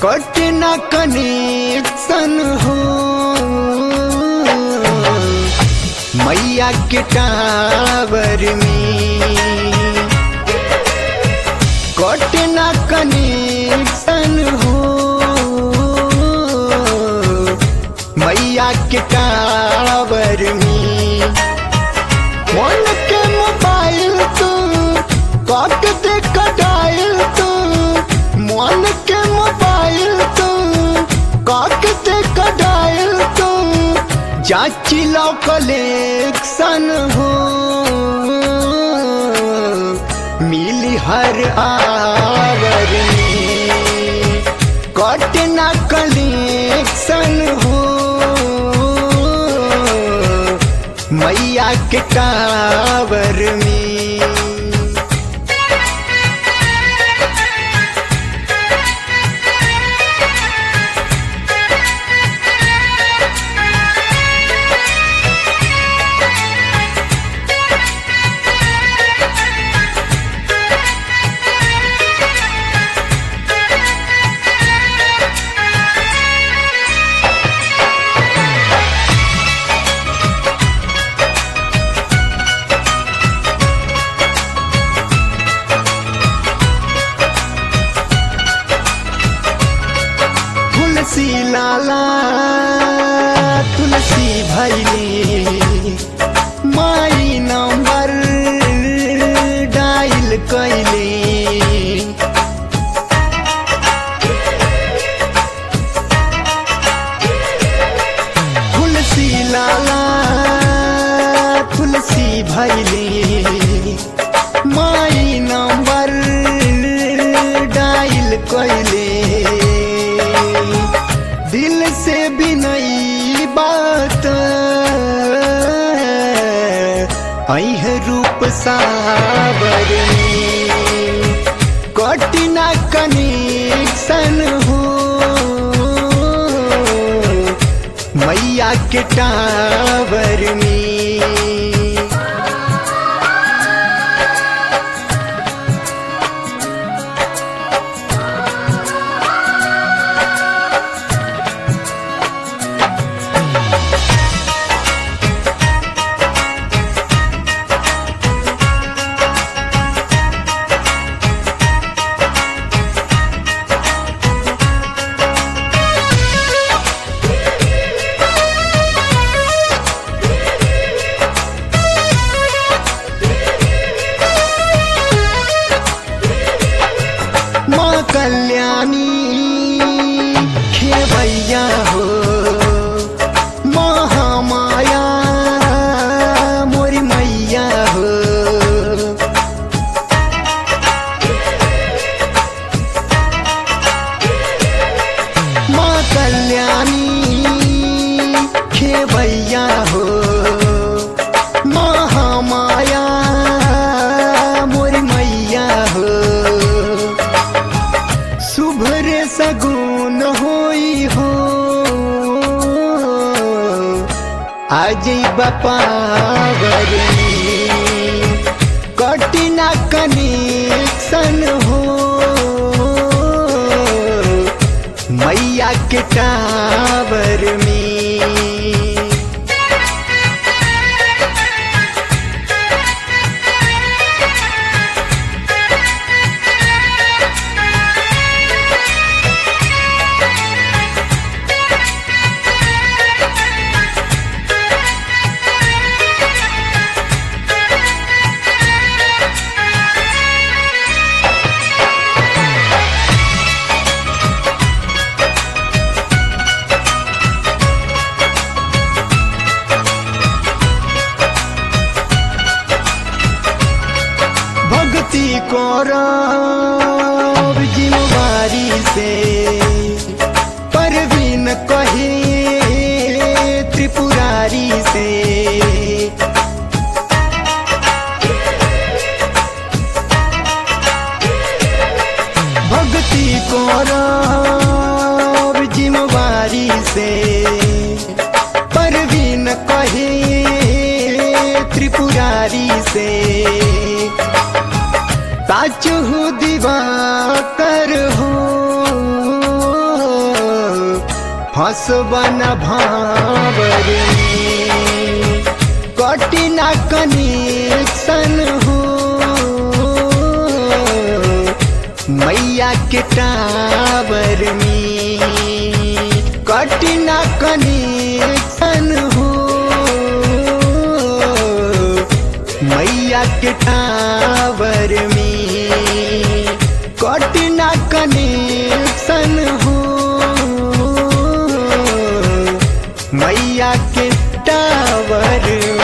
कट न कनेक्शन हो मैया के टावर में कट न कनेक्शन हो मैया के टावर में फोन के मोबाइल तू कट दे कटाइल तू मन के मोबाइल तू कट दे कटाइल तू जाची लो कलेक्शन हो मिली हर आवर में कट ना कलेक्शन हो मैया के टावर में तुलसी लाला तुलसी भैली माई नंबर डायल कैली तुलसी लाला तुलसी भैली माई नंबर डायल कैले दिल से भी नई बात अह रूप सावर कटिना कनेक्शन हो मैया के टावर में माँ कल्याणी खेवैया हो महामाया मोरी मैया हो माँ कल्याणी खेवैया हो महामाया मोरी मैया हो शुभ रे सगुन होई हो आज बपावर कटिना कनेक्शन हो मैया के टावर में भक्ति करब जिम्मेवारी से परवीन कहे त्रिपुरारी से भक्ति करब जिम्मेवारी से परवीन कहे त्रिपुरारी से साच हो दीवा कर हो फसबन भावर में कटिना कनेक्शन हो मैया के टावर में कटिना कनेक्शन हो मैया के टावर में कटिना कनेक्शन हो मैया के टावर